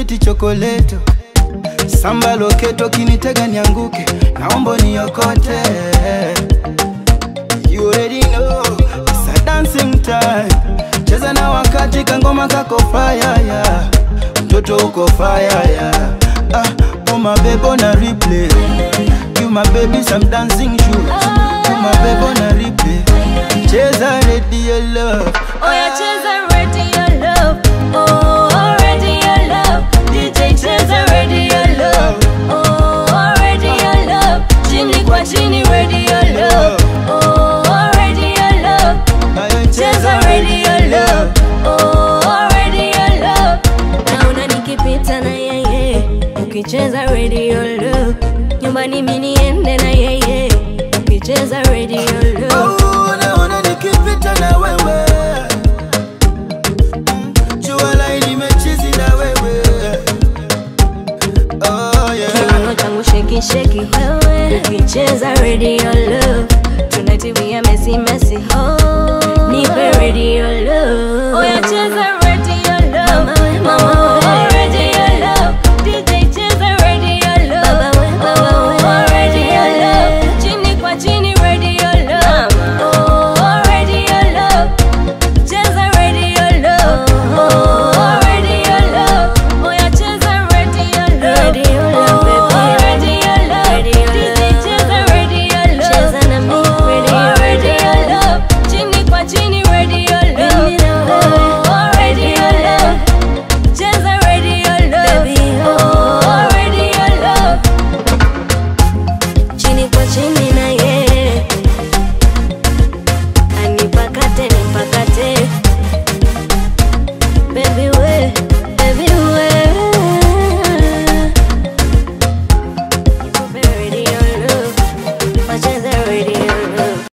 switi chokoleto samba loketo kinitega nianguke naomba niokote you already know it's a dancing time cheza na wakati kangoma kako fire yeah. mtoto uko fire yeah. ah, oh my baby on a replay you my baby some dancing shoes you my baby on a replay cheza radio love Oya cheza radio love. Oh, radio love. DJ cheza radio love. Oh, radio love. Chini kwa chini radio love. Oh, radio love. Ayo, Cheza radio love. Oh, radio love. Naona nikipita na yeye. Ukicheza radio love. Nyumbani mimi niende na yeye. Ukicheza radio love. Oh, naona nikipita na wewe Mm, jua lai nimechizi na wewe oh, yeah. Kiuno changu sheki sheki wewe ukicheza radio love tunatimia mesi mesi oh nipe radio love oya cheza radio love mama we radio love DJ cheza radio love baba we radio love chini kwa chini radio love oh radio love cheza radio love oh radio love oya cheza radio love radio love baby radio love DJ cheza radio love cheza na mimi radio radio love chini kwa chini radio love oh radio love cheza radio love baby oh radio love chini kwa chini na